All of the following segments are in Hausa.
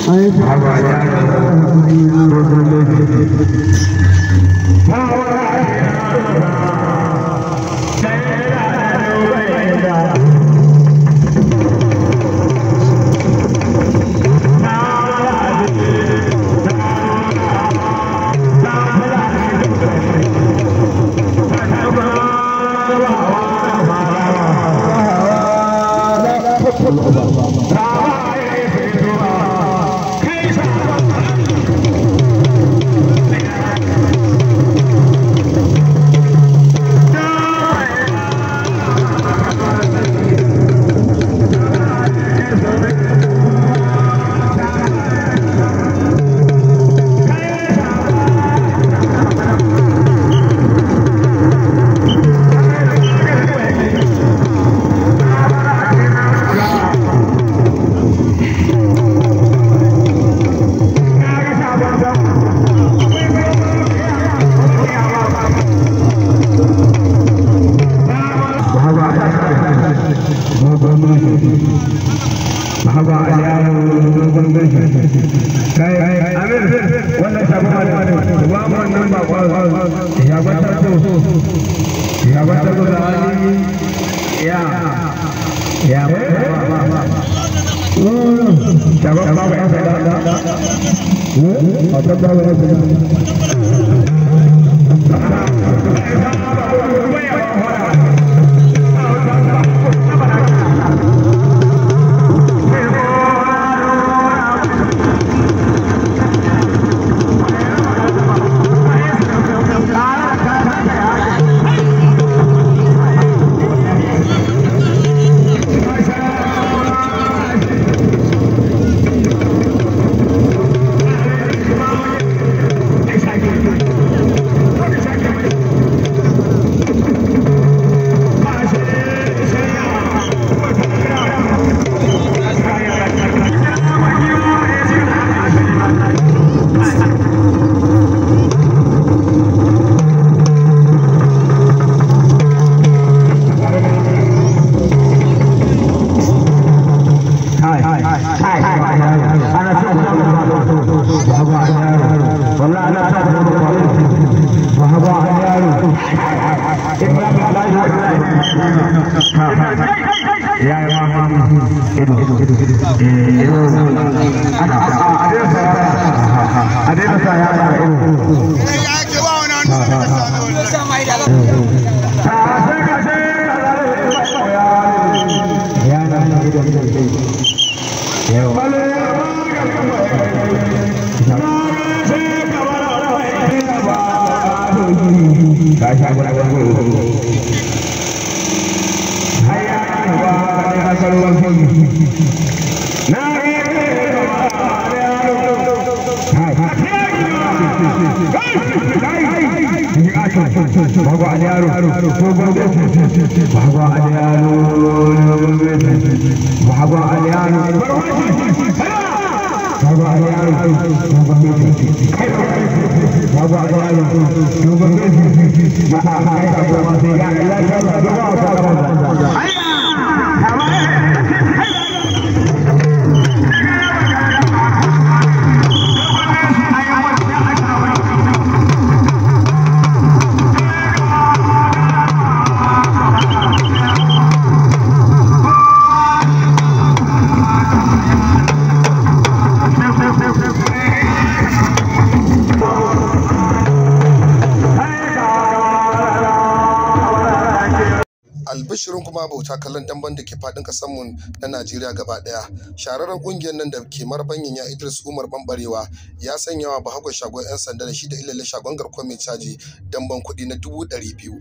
albishirin kuma bauta kallon damban da ke fadin mu na Najeriya gaba daya. Shararren kungiyar nan da ke marbanyin ya Idris Umar Bambarewa ya sanya wa Bahagon shagon 'yan sanda da shi da ilalle shagon garkuwar mai caji damban kuɗi na dubu ɗari biyu.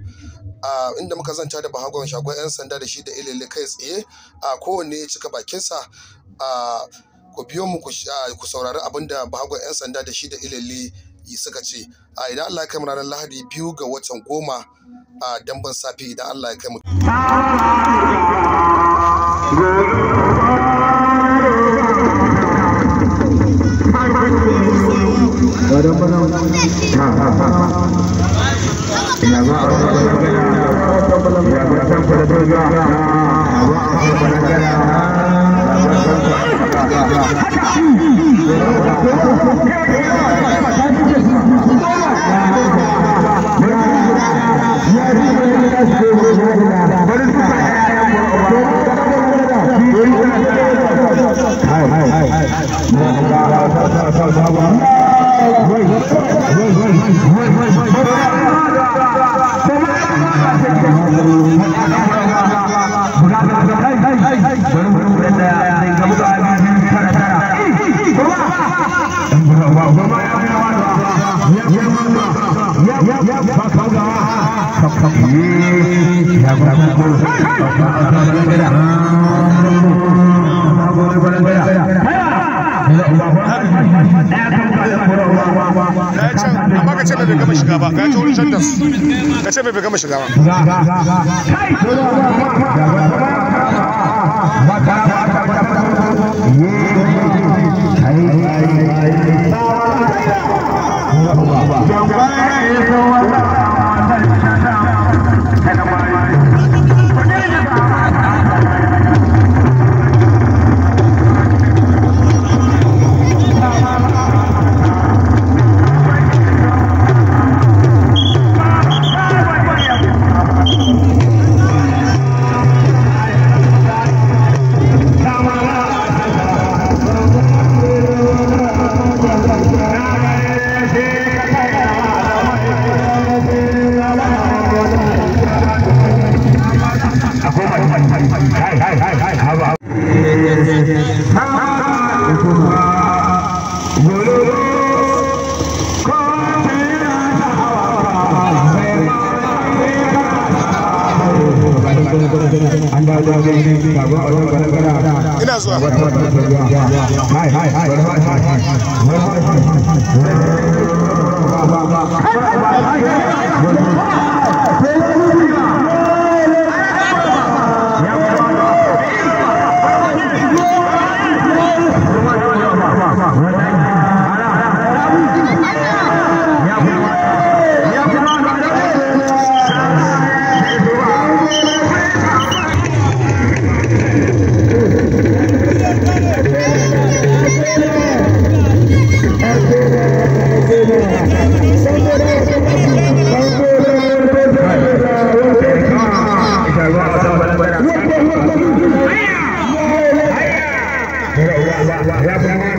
A inda muka zanta da Bahagon shagon 'yan sanda da shi da ilalle kai tsaye a kowanne ya cika bakinsa a ku biyo mu ku saurari abin da Bahagon 'yan sanda da shi da ilalle suka ce a idan Allah ya kai mu ranar Lahadi biyu ga watan goma a damban safe idan Allah ya kai mu. Haka! amma ka ce mai bai gama shiga ba ka ce wurin shantas ka ce mai bai gama shiga ba ina zuwa Yeah.